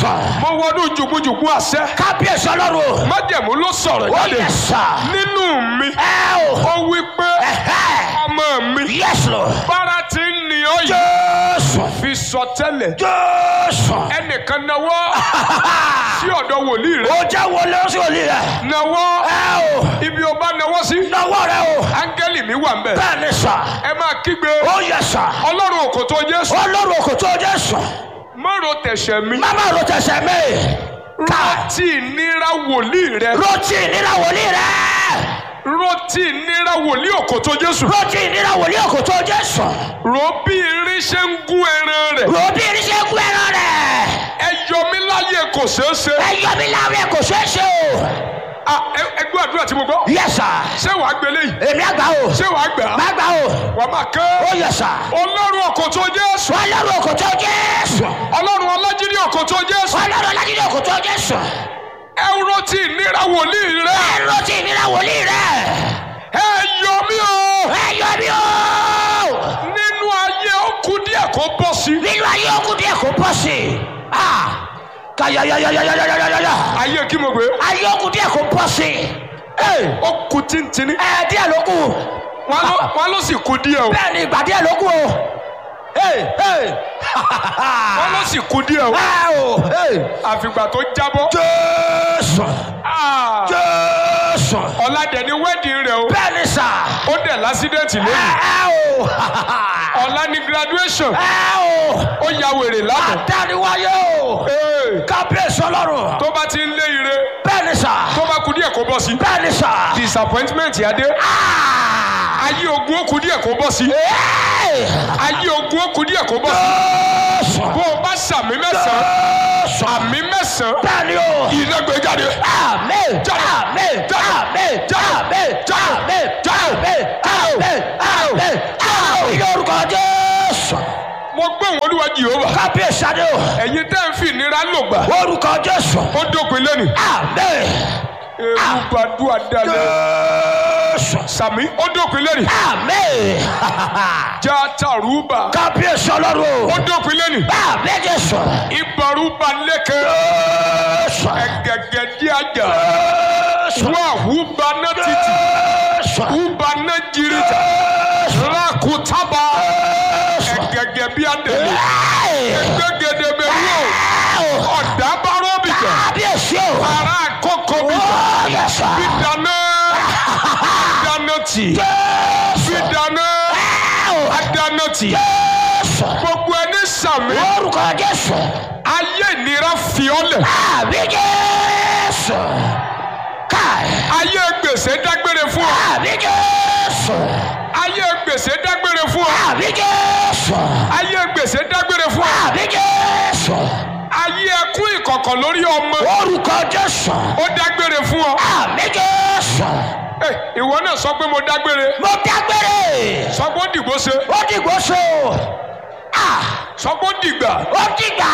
Jésù. mo wọnú jùgbùjùgbù àṣẹ Kábíyèsí ọlọ́run. májẹ̀mú ló sọ̀rọ̀ Ó jáde yẹ sà. nínú mi Ẹ o. ó wí pé Ẹ̀hẹ́. ọmọ mi Yes Lord. bára ti ń ní ọ yìí Jésù. fi sọ tẹ́lẹ̀ Jésù. ẹnìkan nawọ́ sí ọ̀dọ̀ wòlíì rẹ Ó jẹ́ wọlé ó sì wọlé rẹ̀. nawọ́ Ẹ o. ibi o bá nawọ́ sí Lọ́wọ́ rẹ o. áńgẹ́lì mi wà ń bẹ̀ Bẹ́ẹ̀ ni sà. ẹ máa kígbe Ó yẹ sà. ọlọ́run òkòtó jésù Ọlọ́run òkòtó Jésù. mọ́rọ̀ tẹ̀sẹ̀ mi Máma ro tẹsẹ̀ mi. Ká. rántí ìnira wòlíì rẹ Rotí nira wòlíì rẹ̀. rántí ìnira wòlíì òkòtó jésù Rotí nira wòlíì òkòtó Jésù. rò bí irin ṣe ń gún ẹran rẹ̀ Ròbí irinṣẹ́ kú ẹran rẹ̀. ẹ yọ mí láyé kò ṣeé ṣe Ẹ yọ mí láàrin kò ṣeé ṣe o. Ah, ẹ- ẹ gbọ́ àdúrà tí mo gbọ́ Yes sir. ṣé wàá gbélé yìí Èmi àgbà o. ṣé wàá gbà á Má gbà o. wàá máa kẹ́ Ó yẹ sà. ọlọ́run òkòtó jésù Ọlọ́run òkòtó Jésù. ọlọ́run ọlájídé òkòtó jésù Ọlọ́run ọlájídé òkòtó Jésù. ẹ rántí ìnira wòlíì rẹ Ẹ rotí nira wòlíì rẹ̀. ẹ yọ mí o Ẹ yọ mí o. nínú ayé ó kù díẹ̀ kó bọ́ sí Nínú ayé okùn díẹ̀ kò bọ́ sí i. Ah! Kàyàyàyàyàyàyàyàyà. ayé kí mo gbé Ayé okùn díẹ̀ kò bọ́ sí i. Ẹ ó kù tíntìní ẹ díẹ̀ ló kù. wọn ló wọn ló sì kù díẹ̀ o Bẹ́ẹ̀ ni ìgbà díẹ̀ ló kù o. Ẹ ẹ. wọn ló sì kù díẹ̀ o Ẹ o. Ẹ. àfìgbà tó jábọ́ Jésù. Ah, Jésù. ọ̀làdẹ̀ ni wẹ́ẹ̀dì rẹ̀ o Bẹ́ẹ̀ ni sà. ó dẹ̀ lásídẹ̀ntì Ẹ lónìí ẹ o. ọ̀la ni graduation Ẹ o. ó ya wèrè lánàá Àdániwáyé o. Ee, Kábíyèsí ọlọ́run. tó bá ti ń lé ire Bẹ́ẹ̀ ni sà. tó bá kù díẹ̀ kó bọ́ sí Bẹ́ẹ̀ ni sà. disappointment yá dé Ah! ayé ogun ó kù díẹ̀ kó bọ́ sí Ẹ. ayé ogun ó kù díẹ̀ kó bọ́ sí Jésù. bó o bá sàmì mẹ́sàn-án Jésù. àmì mẹ́sàn-án Bẹ́ẹ̀ ni o. iná gbé jáde Àmín. Jáde. Àmín. Jáde. Àmín. Jáde. Àmín. Jáde. Àmín. Jáde. Àmín. Àmín. Àmín. Àmín. Lórúkọ Jésù. mo gbé òun olúwa jehova Kábíyèsí adé o. ẹ̀yin tẹ́ ń fi ìnira lò gbà Orúkọ Jésù. ó dópin lónìí Àmín. ewu gbàdúrà dalẹ̀ Jésù. sàmì ó dópin lónìí Àmín. já tàrúbà Kábíyèsí ọlọ́run ó o. dópin lónìí Àmín Jésù. ìbàrúbà lẹ́kẹ̀ Jésù. ẹ̀gẹ̀gẹ̀ dí àjà Jésù. wà húba náà títì Jésù. húba náà jìrìjà Jésù. rákùtábà Jésù. ẹ̀gẹ̀gẹ̀ bí àdèlè Ẹ. gbẹ́gẹ́dẹ́ bẹ́ẹ̀ wò ọ̀dà bárọ̀ bìjà Kábíyèsí o. ara àkọ́kọ́ bìjà Ó yẹ sà. bìdáná dáná tì Jésù. bìdáná adáná tì Jésù. gbogbo ẹni sàmì Orúkọ Jésù. ayé ìnira fi ọ́ lẹ̀ Àmín Jésù. Káì. ayé gbèsè dágbére fún ọ Àmín Jésù. ayé gbèsè dágbére fún ọ Àmín Jésù. ayé gbèsè dágbére fún ọ Àmín Jésù. ayé ẹkún ìkọ̀kọ̀ lórí ọmọ Orúkọ Jésù. ó dágbére fún ọ Àmín Jésù. Ẹ, ìwọ náà sọ pé mo dágbére Mo dágbére. sọ pé ó dìgbò ṣe Ó dìgbò so. Ah! sọ pé ó dìgbà Ó dìgbà.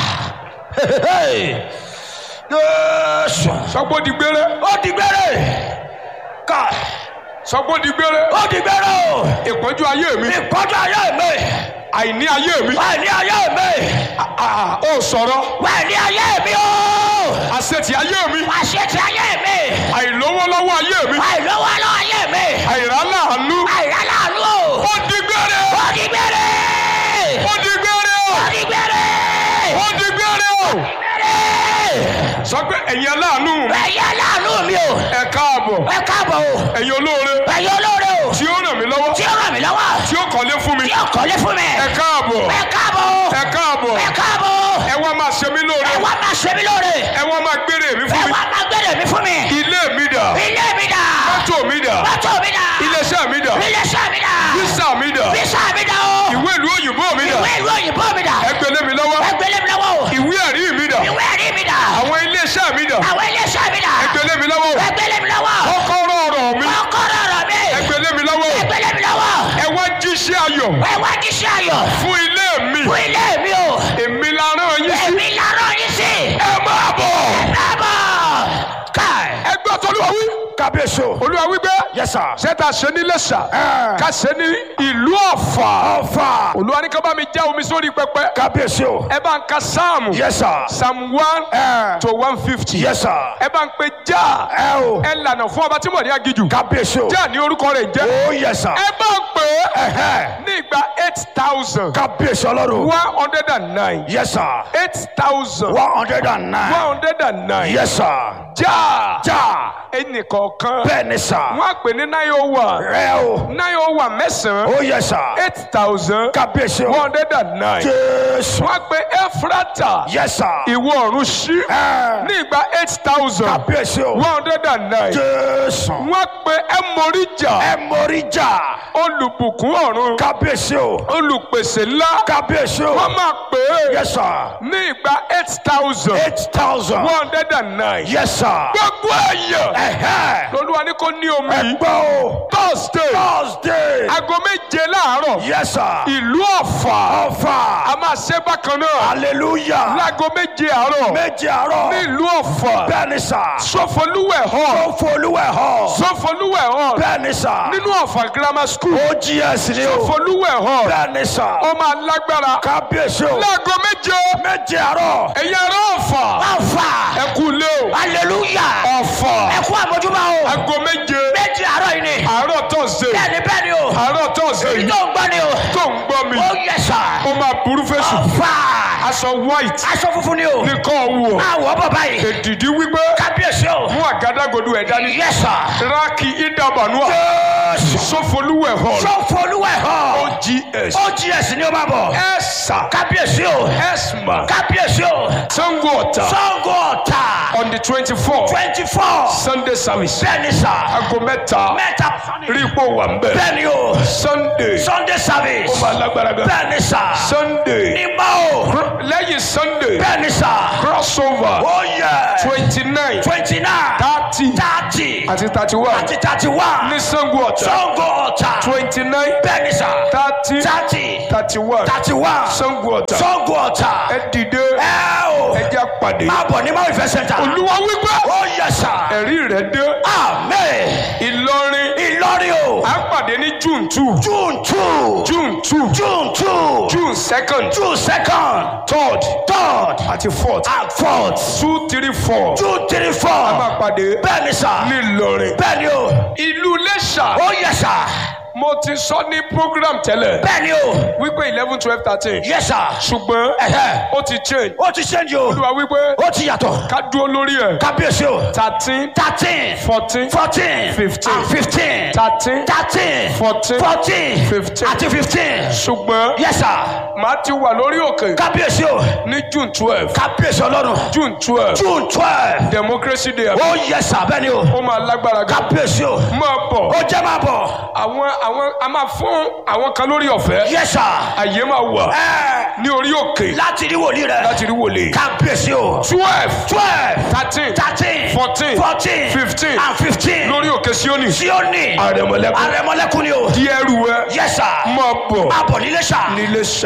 Jésù. sọ pé ó dìgbére Ó dìgbére. Káì. sọ pé ó dìgbére Ó dìgbére o. ìpọ́njú ayé mi Ìkọjá ayé mi. àìní ayé mi Wà ní ayé mi. Ah, ó sọ̀rọ̀ Wà ní ayé mi o. àṣetì ayé mi Wà ṣe ti ayé mi. àìlówólọ́wọ́ ayé mi Wà ìlówó lọ ayé mi. àìráláàánú Àìrá láàánú o. ó dìgbére Ó dìgbére. ó dìgbére Ó dìgbére. ó dìgbére Dìgbére. sọ pé ẹ̀yin aláàánú mi Ẹ̀yin aláàánú mi o. ẹ káàbọ̀ Ẹ káàbọ̀ o. ẹ̀yin olóore Ẹ̀yin olóore o. tí ó ràn mí lọ́wọ́ Tí ó ràn mí lọ́wọ́. tí ó kọ́lé fún mi Tí ó kọ́lé fún mi. ẹ káàbọ̀ Ẹ káàbọ̀ o. ẹ káàbọ̀ Ẹ káàbọ̀ o. ẹ wá máa ṣe mí lóore Ẹ wá máa ṣe mí lóore. ẹ wá máa gbére mi Ẹ fún mi wá máa gbére mi fún mi. ilé mi dà Ilé mi dà. mọ́tò mi dà Mọ́tò mi dà. iléeṣẹ́ mi dà Iléeṣẹ́ mi dà. físà mi dà Bísà mi dà o. ìwé ìlú òyìnbó mi dà Ìwé ìlú òyìnbó mi dà. ẹ gbélé mi lọ́wọ́ Ẹ gbélé mi lọ́wọ́ o. ìwé ẹ̀rí mi dà Ìwé ẹ̀rí mi dà. àwọn iléeṣẹ́ mi dà Àwọn iléeṣẹ́ mi dà. ẹ gbélé mi lọ́wọ́ Ẹ gbélé mi lọ́wọ́. kọ́kọ́rọ́ ọ̀rọ̀ mi Kọ́kọ́rọ́ ọ̀rọ̀ mi. ẹ gbélé mi lọ́wọ́ Ẹ gbélé mi lọ́wọ́. ẹ wá jíṣẹ́ ayọ̀ Ẹ wá jíṣẹ́ ayọ̀. fún ilé mi Fún ilé mi o. èmi la rán yín sí Èmi lárọ́ yín sí. ẹ máa bọ̀ Ẹ bọ̀. Káì. ẹ gbọ́ tọ́lúwa wí kábíyèsí o. olúwa wípé yes sir. ṣé ta ṣe ní lẹ́sà Ẹ. ká ṣe ní ìlú ọ̀fà ọ̀fà. olúwa ní ká bá mi já omi sórí pẹpẹ kábíyèsí o. ẹ bá ń ka sáàmù yes sir. psalm one Ẹ. to one fifty yes sir. ẹ bá ń pe já ẹ o. ẹ lànà fún ọba tí mo ní agijù kábíyèsí o. já ní orúkọ rẹ̀ jẹ́ oh yes sir. ẹ bá ń pè é Ẹ̀hẹ́. ní ìgbà eight thousand kábíyèsí ọlọ́run. one hundred and nine yes sir. eight thousand one hundred and one nine. hundred and nine yes sir. já já. ẹnìkọ̀ọ̀kan bẹ́ẹ̀ ni sà. wọ́n á pè ní nine oh one rẹ o. nine oh one mẹ́sàn-án oh yes sir. eight thousand kábíyèsí one o. hundred and nine jésù. wọ́n á pè Ẹ́fúrátà yes sir. ìwọ ọ̀run ṣí Ẹ. ní ìgbà eight thousand kábíyèsí o. one hundred and nine jésù. wọ́n á pè Ẹmọríjà ẹ mórí jà. olùbùkún ọ̀run kábíyèsí o. olùpèsè ńlá kábíyèsí o. wọ́n máa pè é yes sir. ní ìgbà eight thousand eight thousand. one hundred and nine yes sir. gbogbo èèyàn ẹ̀hẹ́. lolúwa ní kò ní omi ẹ gbọ́ o. thursday thursday. aago méje láàárọ̀ yes sir. ìlú ọ̀fà ọ̀fà. a máa ṣe bákan náà hallelujah. láago méje àárọ̀ méje àárọ̀. ní ìlú ọ̀fà bẹ́ẹ̀ ni sà. sọfọlúwẹ̀ hall ó folúwẹ̀ hall. sọfọlúwẹ̀ hall bẹ́ẹ̀ ni sà. nínú ọ̀fà grammar school ogs ni o. sọfọlúwẹ̀ hall bẹ́ẹ̀ ni sà. ó máa lágbára kábíyèsí o. láago méje méje àárọ̀. ẹ̀yin ará ọ̀fà ọ̀fà. ẹ kú lé o hallelujah. ọ̀fà ẹ kú àmójúbà o. aago méje méje àárọ̀ yìí ni. àárọ̀ thursday bẹ́ẹ̀ni bẹ́ẹ̀ni o. àárọ̀ thursday èyí tó ń gbọ́ ni o. tó ń gbọ́ mi ó yẹ sà. ó máa burú fèsì ọ̀fà. aṣọ white aṣọ funfun ni o. nìkan wọ̀ máa wọ̀ bọ̀ báyìí. èdìdí wípé kábíyèsí o. mú àgádágodo ẹ̀ dání yẹ sà. rákì ìdàbànúà jésù. sọfọlúwẹ̀ hall sọ́fù olúwẹ̀ hàn. ogs ogs ni ó máa bọ̀. ẹ̀sà kábíyèsí o. ẹ̀smà kábíyèsí o. sango ọ̀tà sango ọ̀tà. on the twenty four twenty four. sunday service bẹ́ẹ̀ni sà. aago mẹ́ta mẹ́ta. rí ipò wà ń bẹ̀ bẹ́ẹ̀ni o. sunday sunday service. ó máa lágbára gan bẹ́ẹ̀ni sà. sunday nígbà o. lẹ́yìn sunday bẹ́ẹ̀ni sà. crossover ó yẹ. twenty nine twenty nine. thirty thirty. àti thirty one àti thirty one. ní sango ọ̀tà sango ọ̀tà. twenty nine bẹ́ẹ̀ni sà. thirty thirty. thirty one thirty one. sango ọ̀tà sango ọ̀tà. ẹ dìde ẹ o. ẹ jẹ́ àpàdé máa bọ̀ ní máa ìfẹ́ sẹ́ńtà. olúwa wípé ó yẹ sà. ẹ̀rí rẹ̀ dé amen. ìlọrin ìlọrin o. à ń pàdé ní june two june two. june two june two. june second june second. third third. àti fourth and fourth. two three four june three a four. máa pàdé bẹ́ẹ̀ni sà. ní ìlọrin bẹ́ẹ̀ni o. ìlú iléṣà ó yẹ sà. mo ti sọ ní program tẹ́lẹ̀ bẹ́ẹ̀ni o. wípé eleven twelve thirteen yẹ sà. ṣùgbọ́n Ẹ̀hẹ́. ó ti change ó ti ṣẹ́ǹjì o. olúwa wípé ó ti yàtọ̀. ká dúró lórí ẹ̀ kábíyèsí o. thirteen thirteen. fourteen fourteen. Fifteen. and fifteen. thirteen thirteen. Fourteen. fourteen. Fifteen. àti fifteen. ṣùgbọ́n yẹ sà. màá ti wà lórí òkè kábíyèsí o. ní june twelve kábíyèsí ọlọ́run. june twelve june twelve. democracy day ó yẹ sà bẹ́ẹ̀ni o. ó máa lágbára gan kábíyèsí o. máa bọ̀ ó jẹ́ máa bọ̀. àwọn àwọn a máa fún àwọn kan lórí ọ̀fẹ́ yẹ sà. àyè máa wà ẹ ní orí òkè láti rí wòlíì rẹ. láti rí wòlé kábíyèsí o. twelve twelve. thirteen thirteen. Fourteen. fourteen. Fifteen. and fifteen. lórí òkè síónì tí ó ní. àrẹ̀mọ̀lẹ́kùn àrẹ̀mọ́lẹ́kùn ni o. di ẹrù ẹ yẹ sà. máa bọ̀ máa bọ̀ nílé sà. nílé ṣá.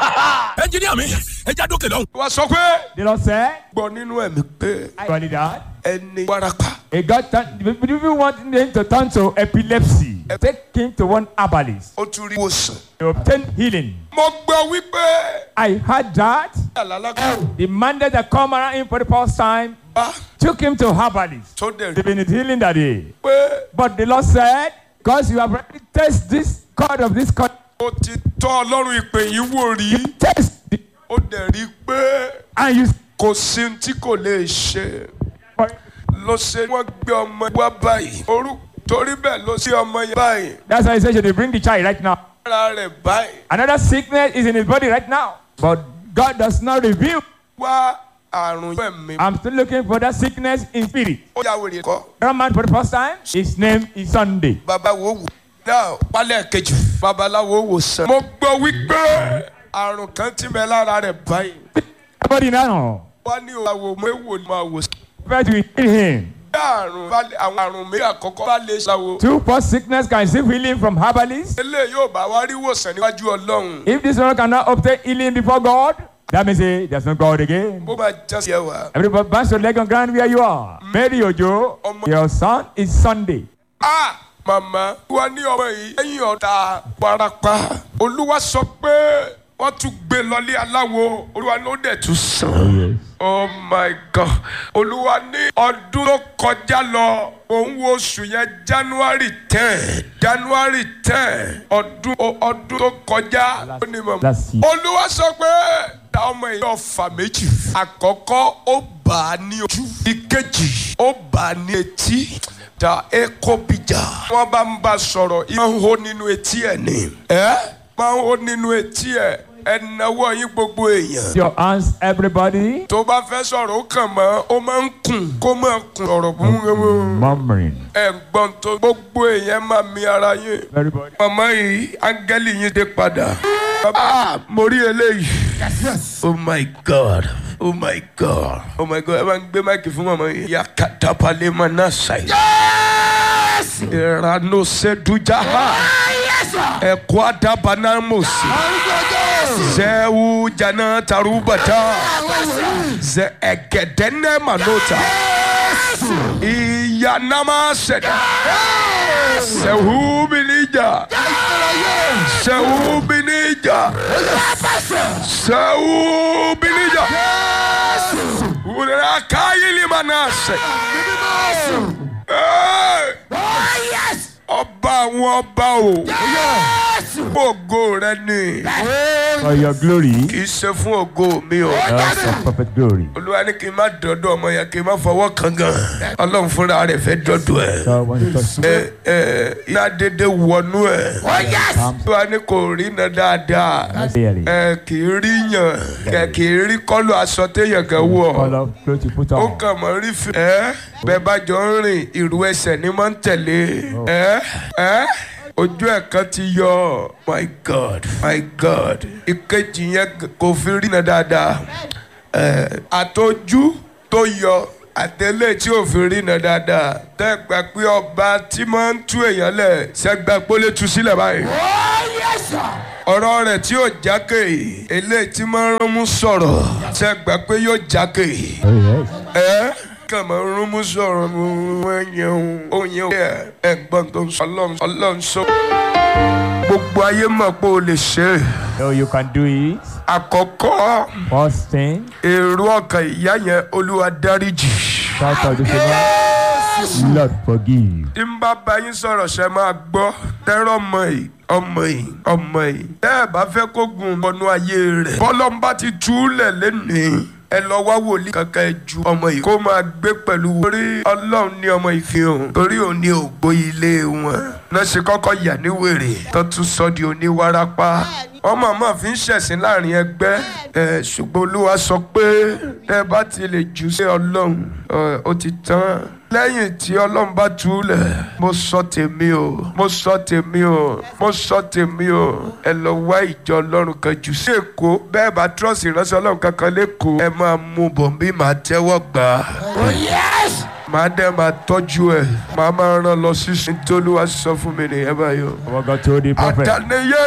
ẹnjiníà mi ẹ já dókè lọ́hùn. wá sọ pé The Lord said, gbọ́ nínú ẹ̀mí pé I call it that. ẹni warapa A God turn, if you want him to turn to epilepsy, take him to one herbalist ó tún rí wòsàn. to obtain healing. mo gbọ́ wípé I heard that àlàlágbà the man that come around him for the first time bá took him to herbalist. tó dẹ̀ rí They've been healing that day. pé But the Lord said, because you have already tested this cord of this cord, ó ti tọ́ ọlọ́run ìpè yìí wò rí test it, ó dẹ̀ rí pé and you kò sí ohun tí kò lè ṣe ló ṣe wọ́n gbé ọmọ wá báyìí orú torí bẹ́ẹ̀ ló ṣe ọmọ yẹn báyìí That's why he said, should they bring the child right now? ara rẹ̀ báyìí Another sickness is in his body right now. But God does not reveal. wá àrùn ẹ̀mí I'm still looking for that sickness in spirit. ó yà wèrè kọ́ That man for the first time, his name is Sunday. babawo wò náà pálẹ̀ kejì babaláwo wò sàn. mo gbọ́ wípé àrùn kan ti bẹ lára rẹ̀ báyìí Everybody now, wá ní òwò méwò ni máa wò sàn. first we heal him. bí àrùn bá lè- àwọn àrùn méjì àkọ́kọ́ bá lè ṣàwò Two first sickness can receive healing from herbalists. eléyìí yóò bá wá rí wòsàn níwájú ọlọ́run If this one cannot obtain healing before God, That means eh, there's no God again. bó bá já sí ẹwà. Everybody bounce your leg on ground where you are. Mary Ojo, your son is Sunday. a màmá wa ní ọmọ yìí lẹ́yìn ọ̀tá parapa olúwa sọ pé wọ́n tún gbé lọlé aláwo olúwa ló dẹ̀ tún sàn. oh my god olúwa ní ọdún tó kọjá lọ òun wo oṣù yẹn january ten january ten ọdún ọdún tó kọjá ó ní mọ̀ Last year. olúwa sọ pé ta ọmọ yìí ọfà méjì àkọ́kọ́ ó bà á ní ojú ìkejì ó bà á ní etí ta eko bija wọ́n bá ń bá a sọ̀rọ̀ ìmọ̀ ń hó nínú etí ẹ̀ ni ẹ́ máa ń hó nínú etí ẹ̀ ẹ̀ náwó yín gbogbo èèyàn Your hands, everybody. tó bá fẹ́ sọ̀rọ̀ ó kàn mọ́ ó máa ń kùn kó máa kùn ọ̀rọ̀ búburú Murmuring. ẹ̀ ń gbọ́n tó gbogbo èèyàn máa mi ara yín Everybody. màmá yìí áńgẹ́lì yín dé padà. Ah, mo rí eléyìí. oh my god oh my god oh my god ẹ bá ń gbé máìkì fún màmá yìí. yakatapale mana ṣàyè. ìrànú ṣẹ́dújáha. ẹ̀kọ́ àdàbànà mọ̀sí. zẹ́wù jana tarubata. zẹ ẹ̀gẹ̀dẹ́nẹ́ manota. ìyànàmà ṣẹ̀dá. sẹ́wù bìnníjà. sẹ́wù bìnníjà. sẹ́wù bìnníjà. wùdàrà káyìlì manase. ọba àwọn ọba o. ògo rẹ ni For your glory. kì í ṣe fún ògo mi o. That's your perfect glory. olúwa ní kí n má dọ́dọ̀ ọmọ yẹn kí n má fọwọ́ kan gan. ọlọ́run fúnra rẹ̀ fẹ́ dọ́dọ̀ ẹ̀. So when you touch ẹ ẹ iná dédé wọnú ẹ̀. olúwa ní kò rí iná dáadáa. clearly. ẹ kì í rí yàn kẹ kì í rí kọ́lù aṣọ téèyàn kan wọ̀. All of clothes you put ó on. kàn mọ́ rí fi. ẹ bẹ́ẹ̀ bá jọ ń rìn ìrù ẹsẹ̀ ni máa ń tẹ̀lé. ẹ ẹ ojú ẹ̀ kan ti yọ my god my god ìkejì yẹn kò fi rí iná dáadáa. ẹ àtọ́jú tó yọ àtẹlẹ tí ò fi rí iná dáadáa tẹ́ gbà pé ọba tí máa ń tú èèyàn lẹ̀ ṣẹ́gbà pólé tú sílẹ̀ báyìí ọ̀rọ̀ rẹ̀ tí yóò jákè eléyìí tí máa ń rún mú sọ̀rọ̀ ṣe gbà pé yóò jákè Oh yes. ẹ́ kàn máa ń rún mú sọ̀rọ̀ mú ẹ̀yẹn òyìn ẹ̀ ẹ̀gbọ́n tó ń sọ ọlọ́run ọlọ́run sọ. gbogbo ayé mọ̀ pé o lè ṣe é So you can do it. àkọ́kọ́ First thing, èrò ọkàn ìyá yẹn olúwa dáríjì. shout out this one. Lord forgive. tí n bá bá yín sọ̀rọ̀ ṣe máa gbọ́ tẹ́rọ ọmọ yìí ọmọ yìí ọmọ yìí tẹ́ ẹ bá fẹ́ kó gun ọ̀nà ayé rẹ̀ bọ́lọ́mbà ti túlẹ̀ lẹ́nìí ẹ lọ wá wòlíì kankan ẹ ju ọmọ yìí kó máa gbé pẹ̀lú torí ọlọ́run ní ọmọ yìí fi hàn torí òun ní ògbó ilé wọn náà ṣe kọ́kọ́ yà ní wèrè tó tún sọ di oníwárápá wọ́n mọ̀ọ́mọ̀ fi ń ṣẹ̀sìn láàrin ẹgbẹ́ ẹ̀ ṣùgbọ́n olúwa sọ pé tẹ́ ẹ bá ti lè jù sí ọlọ́run ẹ̀, ó ti tán lẹ́yìn tí ọlọ́run bá túlẹ̀ mo sọ tèmi o mo sọ tèmi o mo sọ tèmi o ẹ lọ wá ìjọ ọlọ́run kan jù sí èkó bẹ́ẹ̀ bá trọ́ọ̀sì ìránṣẹ́ ọlọ́run kankan lẹ́kọ̀ọ́ ẹ máa mú bọ̀ bí màá tẹ́wọ́ gbà á màá dẹ́ máa tọ́jú ẹ̀ màá máa rán lọ sí nítorí wàá sọ fún mi nìyẹn báyìí o What God told the prophet. àtàníyé